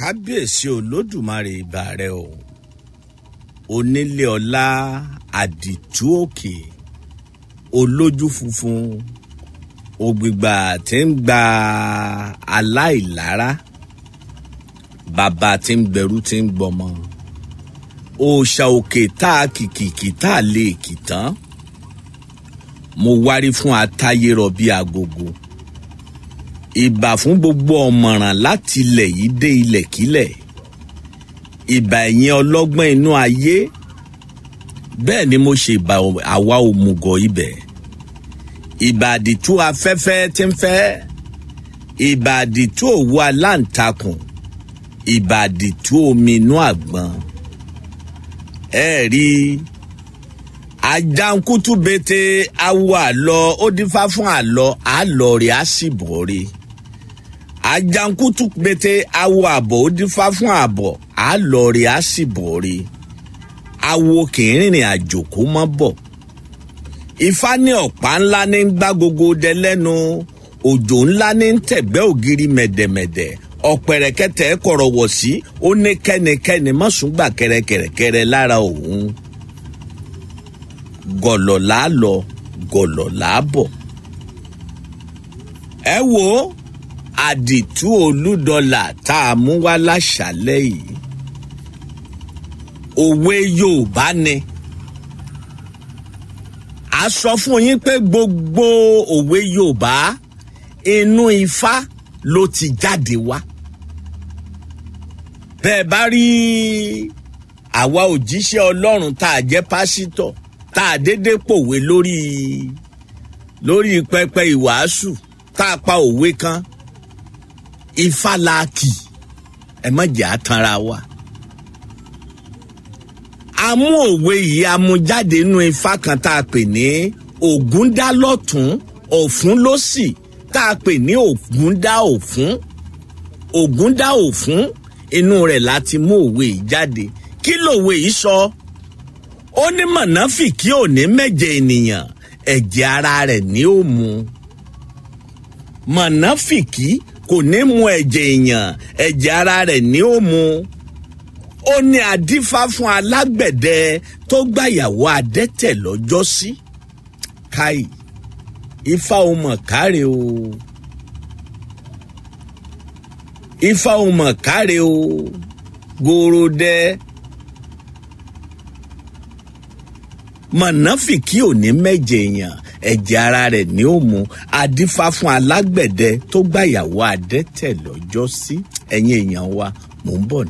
kábíyèsí olódùmarè ìbà rẹ o onílé ọlá àdìtú òkè olójú funfun ògbìgbà tí ń gba aláìlára bàbá tí ń gbẹrú tí ń gbọmọ òòṣà òkè tá a kìkìkì tá a lè kì tán mo wárí fún atáyérọ bíi agogo ìbà fún gbogbo ọ̀mọ̀ràn láti ilẹ̀ yìí dé ilẹ̀kílẹ̀ ìbà ẹ̀yin ọlọ́gbọ́n inú ayé bẹ́ẹ̀ ni mo ṣe ìbà àwa òmùgọ̀ ibẹ̀ ìbà àdìtú afẹ́fẹ́ tí ń fẹ́ ìbà àdìtú òwú aláǹtakùn ìbà àdìtú omi inú àgbọn ẹ rí ajankutu bete awo àlọ ó dífá fún àlọ àlọ rẹ á sì bọ̀ rí ajankutu bete awo àbọ̀ ó dífá fún àbọ̀ àlọ rẹ á sì bọ̀ rí awo kì í rìnrìn àjò kó mọ́ bọ̀ ifá ní ọ̀pá ńlá ní ń gbá gogo dẹ lẹ́nu òjò ńlá ní ń tẹ̀gbẹ́ ògiri mẹ̀dẹ̀mẹ̀dẹ̀ ọ̀pẹ̀rẹ̀kẹ̀tẹ̀ kọ̀rọ̀wọ̀ sí ó ní kẹ́nikẹ́ni mọ̀sùngbà kẹrẹkẹrẹkẹrẹ lára òun gọ̀lọ̀ là á lọ gọ̀lọ̀ là á bọ̀. ẹ wo àdìtú olúdọlà tá a mú wá láṣálẹ́ yìí òwe yorùbá ni a sọ fún yín pé gbogbo òwe yorùbá inú ifá ló ti jáde wá bẹ́ẹ̀ bá rí àwa òjíṣẹ́ ọlọ́run tá a jẹ́ pásítọ̀ tá a dédé pòwe lórí lórí pẹpẹ ìwàásù tá a pa òwe kan ifá la kì ẹ má jẹ́ àtànra wa. a mú òwe yìí a mú jáde nínú ifá kan tá a pè ní ògún dá lọ́tún ọ̀fún lósì tá a pè ní ògún dá òfún ògún dá òfún inú rẹ̀ láti mú òwe yìí jáde kí lòwe yìí sọ. So? ó ní mọ̀nàfìkì ò ní mẹ́jẹ ènìyàn ẹ̀jẹ̀ ara rẹ̀ ní ó mu mọ̀nàfìkì kò ní mu ẹ̀jẹ̀ èèyàn ẹ̀jẹ̀ ara rẹ̀ ní ó mu ó ní adífá fún alágbẹ̀dẹ tó gbàyàwó adẹ́tẹ̀ lọ́jọ́ sí káì ifá ò mọ̀ káre o ifá ò mọ̀ káre o gòròdẹ́. mọ̀nàfìkì ò ní mẹ́jẹ èèyàn ẹ̀jẹ̀ ara rẹ̀ ní ó mu adífá fún alágbẹ̀dẹ tó gbàyàwó adẹ́tẹ̀ lọ́jọ́ sí ẹ̀yìn èèyàn wa mò ń bọ̀